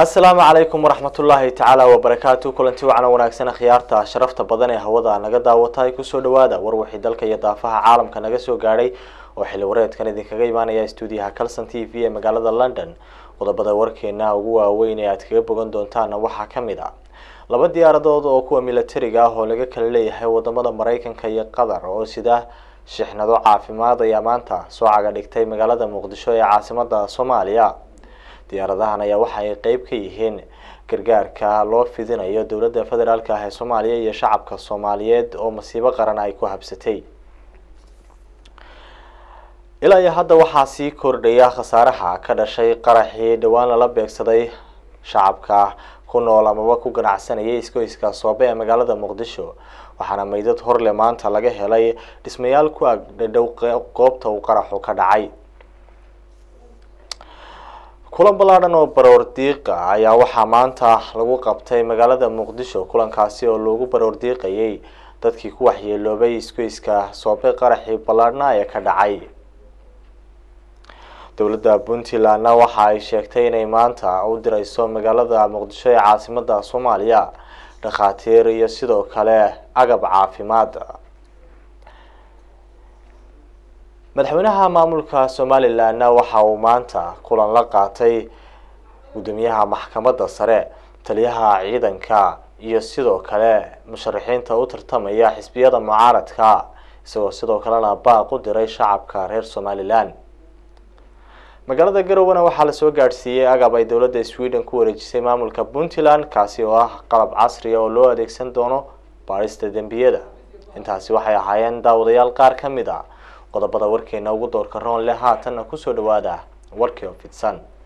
asalaamu calaykum waraxmatullaahi tacaala wabarakaatu kulanti wacan wanaagsan khiyaarta sharafta badan ee hawada naga daawata ay kusoo dhawaada war wixii dalka iyo daafaha caalamka naga soo gaadhay oo xilli wareedkan idinkaga imaanaya stuudiyaha calson t v ee magaalada london qodobada warkeena ugu waaweyn ee aad kaga bogan doontaana waxaa kamid a laba diyaaradood oo kuwa militariga ah oo laga kala leeyahay wadamada mareykanka iyo qatar oo sida shixnado caafimaad ayaa maanta soo caga dhigtay magaalada muqdisho ee caasimada soomaaliya diyaaradahan ayaa waxa ay qeyb ka yihiin gargaarka loo fidinayo dowladda federaalk ah ee soomaaliya iyo shacabka soomaaliyeed oo masiibo qaran ay ku habsatay ilaa iyo hadda waxaa sii kordhaya khasaaraha ka dhashay qaraxii dhowaan lala beegsaday shacabka ku nool amaba ku ganacsanayay iskoyska soobe ee magaalada muqdisho waxaana meydad horle maanta laga helay dhismayaal ku agdhadhow goobta uu qaraxu ka dhacay kulan ballaadhan oo baroor diiqa ayaa waxaa maanta lagu qabtay magaalada muqdisho kulankaasi oo loogu baroor diiqayay dadkii ku waxyeeloobay iskoyska soobe qaraxii ballaadhna ee ka dhacay dowladda puntlandna waxa ay sheegtay inay maanta u direyso magaalada muqdisho ee caasimada soomaaliya dhakhaatiir iyo sidoo kale agab caafimaad madaxweynaha maamulka somalilandna waxa uu maanta kulan la qaatay guddoomiyaha maxkamadda sare taliyaha ciidanka iyo sidoo kale musharaxiinta u tartamaya xisbiyada mucaaradka isagoo sidoo kalena baaq u diray shacabka reer somalilan magaalada garowana waxaa lasoo gaadhsiiyey agab ay dowladda sweden ku wareejisay maamulka puntland kaasi oo ah qalab casriya oo loo adeegsan doono baadhista dembiyada intaasi waxay ahaayeen daawadayaal qaar ka mid a qodobada warkeena ugu doorka roon leh haatanna kusoo dhawaada warkii oo fidsan